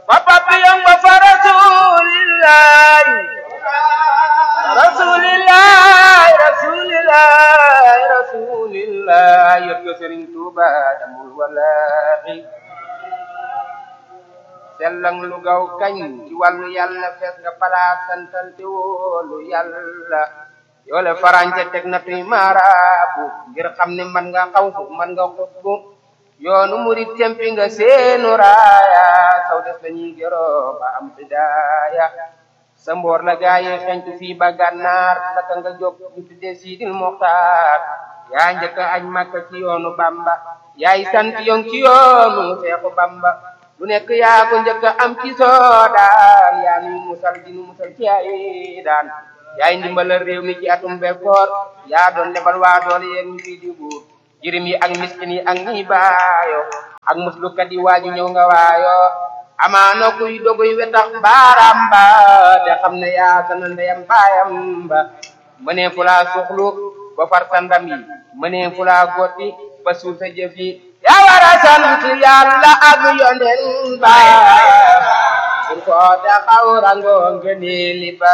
fa papillon ba fa rasulillahi rasulillahi rasulillahi rasulillahi yot ko Sëriñ Tuuba damul wallahi sellang lu gaw kañ ci wàllu yàlla fees nga palaas santante woolu yàlla yoole farañce teg na tuy maaraabu ngir xam ne man nga xaw fu man nga xutbu yoonu murit tempi nga seenu raaya saw des lañuy gëroo ba am bidaaya sa mboor la gaaye xentu fii ba gànnaar naka nga jóg ñu tudde siidil moxtaar yaa njëkk añ makka ci yoonu bamba yaay sant yon ci yoonu seexu bamba lu nekk yaa ko njëkk am ci soodaan yaa nuy musal di nu musal ci ay daan yaay ndimbalal réew mi ci atum bekkoor yaa doon lebal waa doole yéen ñu fii di buur jirim yi ak miskin yi ak ñi baayo ak muslukat yi waaju ñëw nga waayo amaana kuy doguy wetax baaraam ba te xam ne yaa sana ndeyam baayam ba mënee fu laa suxlu ba far sa ndam yi mënee fu laa gotti ba suul sa jëf yi yaa war a sant yàlla ak yonen ba pour ko taxaw rango ngëneeli ba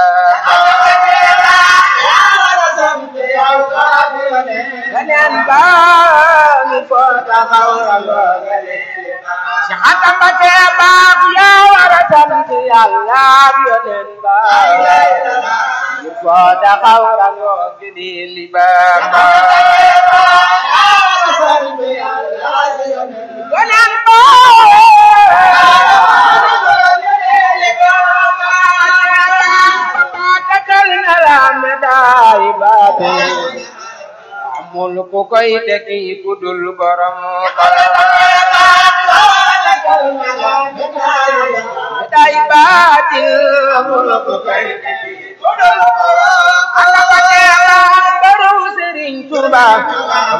yonen ba mi ko taxaw rango ngëneeli ba si xatam ba tee baax yaa war a sant yàlla ak yonen ba mi ko taxaw rango ngëneeli ba yonen ba takal na la medaay baate amul ku koy tekki ku dul borom medaay baate amul ku koy tekki ku dul borom ala ba teela baru Sëriñ Tuuba